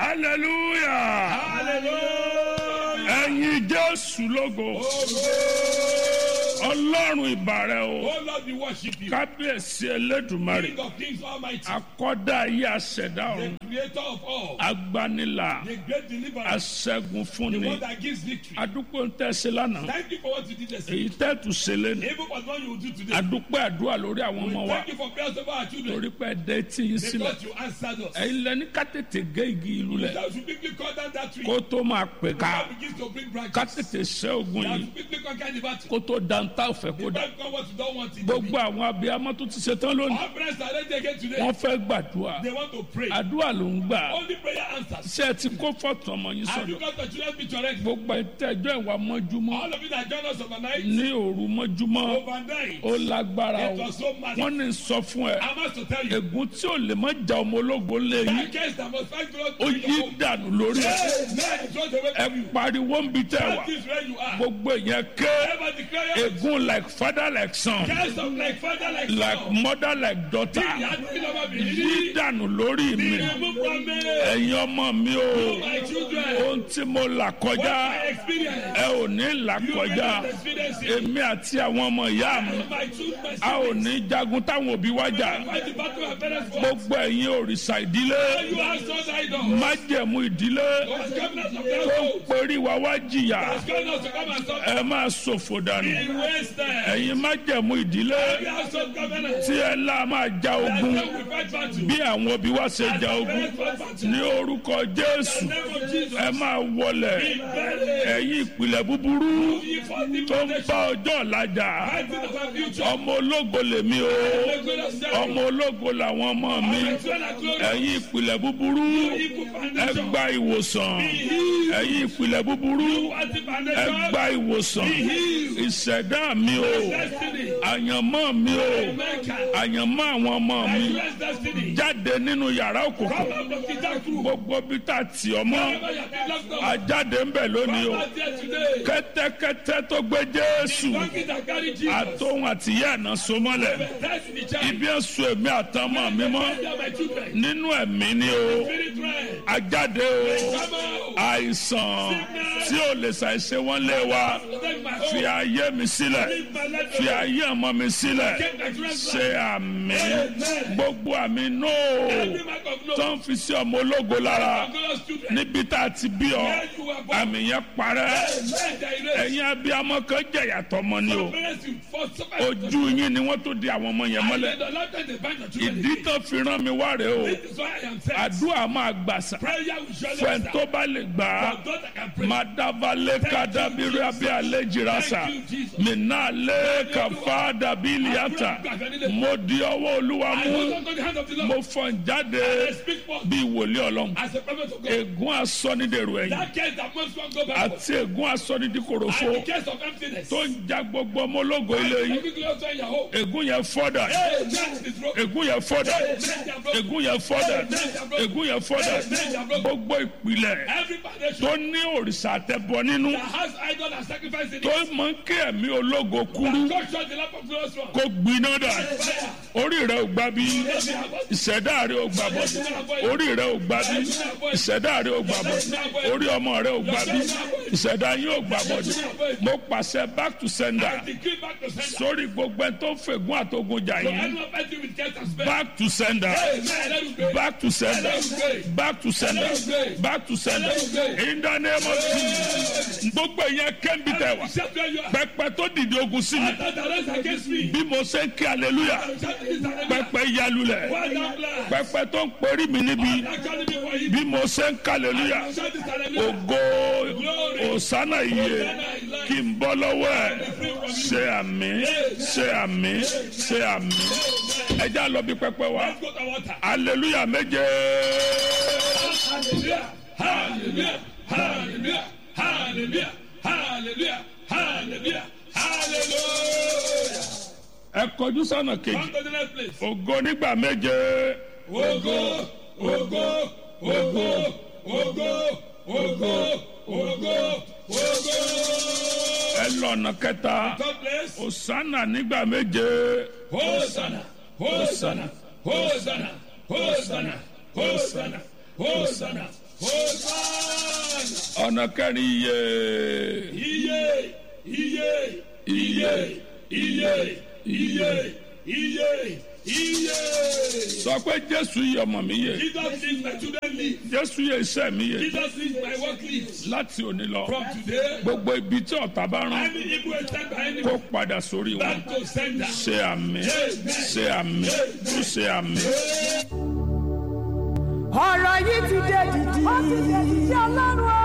hallelujah Hallelujah. ẹ̀yin jésù lógo ọlọ́run ìbàrẹ̀ o Oh Lord, we worship you. kábíyèsí elédùmarè King of kings almighty. akọ́dá ayé aṣẹ̀dá ọ̀run The creator of all. agbanilà The great deliverer. aṣẹ́gun The fúnni one that gives victory. adúpẹ́ ń tẹ̀sí lánàá Thank you for what you did yesterday. èyí tẹ́tù ṣẹlẹ̀ ní Even for what you will do today. adúpẹ́ àdúrà lórí àwọn We ọmọ wa thank you for prayers over our children. torí pé ẹ̀dẹ́ tí yín sílẹ̀ Because you answered us. ẹ̀yin lẹ́ni ká tètè gé igi ìlú lẹ̀ That should quickly cut down that tree. kó tó máa pè ká That begins to bring ká branches. tètè ṣẹ́ ogun That yìí should quickly conquer the battle. kó tó dantá òfẹ́ kó dá Don't become what you don't want it to be. gbogbo àwọn abiyamọ tó ti ṣetán lónìí Our parents are ready again today. wọ́n fẹ́ gbàdúrà They want to pray. àdúrà ló ń gbà Only prayer answers. ṣé ẹ ti kó fọ́tò ọmọ yín Have you sọ̀dọ̀ got the children's picture already? gbogbo ìtẹ́jọ́ ìwà mọ́júmọ́ All of you that join us overnight, ní òru mọ́júmọ́ overnight, ó lágbára it o was so massive. wọ́n ní sọ fún ẹ I must to tell you, ègún tí ò lè má ja ọmọ ológo lé yín that case that must fight God ó in yí your home. dànù lórí ẹ Yes, man, it runs away ẹ from you. pariwo ń bi tẹ wá That is where you are. gbogbo ìyẹn ké Ever declare your ègún like father like son case of like father, like like son. mother like daughter He had been over me. yí He dànù lórí mi removed from me. ẹ̀yin ọmọ mi o My children, ohun tí mo là what kọjá I experience, ẹ ò ní là you may kọjá not experience it. èmi àti àwọn ọmọ ìyá mi My children, my a ò siblings, ní jagun táwọn òbí wá jà fight the battle of parents for. gbogbo ẹ̀yin òrìṣà ìdílé You are sons idols. májẹ̀mú ìdílé God's covenant of tó ń household. perí wa wá jìyà God's covenant to come and stop. ẹ máa ṣòfò dànù He wasted. ẹ̀yin májẹ̀mú ìdílé We are sons covenant. tí ẹ lá máa ja That's ogun how we fight battle. bí àwọn òbí wa ṣe ja ogun Parents fight battle. ní orúkọ jésù In the name of Jesus. ẹ máa wọlẹ̀ Be buried. ẹ̀yin ìpìlẹ̀ búburú Ye fought the tó ń foundation. bá ọjọ́ ọ̀làjà Fighting of our future. ọmọ ológo lèmi o The glorious self. ọmọ ológo làwọn ọmọ mi Our children are glorious. ẹ̀yin ìpìlẹ̀ búburú Evil ẹ foundation. gba ìwòsàn Be healed. ẹ̀yin ìpìlẹ̀ búburú Anti ẹ foundation. gba ìwòsàn Be healed. ìṣẹ̀dá mi o Destiny. àyànmọ́ mi o America. àyànmọ́ àwọn ọmọ mi Nigeria's destiny. jáde nínú yàrá òkùnkùn Come out of the dark room. gbogbo bí tá a tì ọ́ mọ́ Wherever you have been locked up. ajáde ń bẹ̀ lónìí o Come out there today. kẹ́tẹ́kẹ́tẹ́ tó gbé jésù Donkey that carry Jesus. àtòhun àtìyá ẹ̀nà so mọ́lẹ̀ That's in the child. ibi ẹ̀sùn èmi àtọmọ mi mọ́ They are my children. nínú ẹ̀mí ni o Spirit realm. ajáde o Come out. àìsàn tí ò lè ṣàìṣe wọ́n lé wa Protect my fi home. ayé mi sílẹ̀ Leave my life fi alone. ayé ọmọ mi sílẹ̀ Take my children's ṣe life. àmì gbogbo àmì nóò Every mark of no. tó ń fi sí ọmọ ológo lára Glorious children. níbi tá a ti bí ọ Where you were born. àmì yẹn parẹ́ Let the erase. ẹ̀yin abiyamọ kan jẹ̀yà tọmọ ni o Parents, you fought so much. ojú yín ni wọ́n tó di àwọn ọmọ yẹn And mọ́lẹ̀ in the lifetime they bind your children ìdí again. tó fi rán mi wá rèé o This is why I am saying. àdúrà máa gbàsà Prayer will surely fẹ́ẹ́ answer. tó bá lè gbà á For those that can pray. madavale kadabiri abi alejirasa minale kafa dabi iliata mo di ọwọ́ olúwa I mú hold on to the hand of the Lord. mo fọ́n jáde I speak for bí wòlíì ọlọ́run as a prophet of God. ègún asọ́nidèrò ẹ̀yìn That case that most one go back àti ègún asọ́nidìkòròfo And the case of emptiness. tó ń ja gbogbo ọmọ ológo ilé yìí Every close in your home. ègún yẹn fọ́dà Hey, that is broken. ègún yẹn fọ́dà Let them broken. ègún yẹn fọ́dà ègún yẹn fọ́dà gbogbo ìpìlẹ̀ Every foundation tó ní òrìṣà àtẹ̀bọ nínú that has idol and sacrifice in tó it. mọ kí ẹ̀mí ológo kúrú God shut the lamp of glorious one. kó gbiná dà Fire. orí rẹ ò gbà bí ìṣẹ̀dá rẹ ò gbà bọ̀ orí rẹ ò gbà bí ìṣẹ̀dá rẹ ò gbà bọ̀ orí ọmọ rẹ ò gbà bí ìṣẹ̀dá yín ò gbà bọ̀ mo pàṣẹ back to sender Decree back to sender. sórí gbogbo ẹ tó fègún àtogun jà So yín anyone fighting with case and spell. back to sender Amen. Let us pray. back to sender back to sender back to sender in the name of Jesus gbogbo ìyẹn kẹ́ńbì tẹ̀ wá Shout where you are. pẹpẹ tó dìde ogun sí mi That the rest against me. bí mo ṣe ń kí hallelujah Shout this hallelujah. pẹpẹ yalulẹ̀ Well done, bless. pẹpẹ tó ń perí mi níbi That calling me for you. bí mo ṣe ń kí hallelujah Shout this hallelujah. ògo òsánà iye kí n bọ́ lọ́wọ́ ẹ̀ ṣe àmì ṣe àmì ṣe àmì ẹja lọ bí pẹpẹ wa Let's go to water. hallelujah méje Hallelujah. Hallelujah. Hallelujah. Hallelujah. Hallelujah. Hallelujah. Hallelujah. ẹ kọjú sọ́nà kejì Come to the next place. ògo nígbà méje Ogo, ogo, ogo, ogo, ogo, ogo, ogo. ẹ lọ́nà kẹta Third place. òsánà nígbà méje Hosanna, Hosanna, Hosanna, Hosanna, Hosanna, Hosanna, Hosanna. ọ̀nà kẹrin iye Iye, iye, iye, iye, iye, iye, iye. sọ pé jésù yìí ọmọ mi yẹ Jesus is my children live. jésù yẹ iṣẹ́ mi yẹ Jesus is my work live. láti òní lọ From today, gbogbo ibi tí ọ̀tá bá rán any evil attack by any kó padà sórí wọn back to sender. ṣe àmì ṣe àmì ṣe àmì. ọ̀rọ̀ yìí ti dé dìdì. ó ti dé dìdì ọlọ́run o.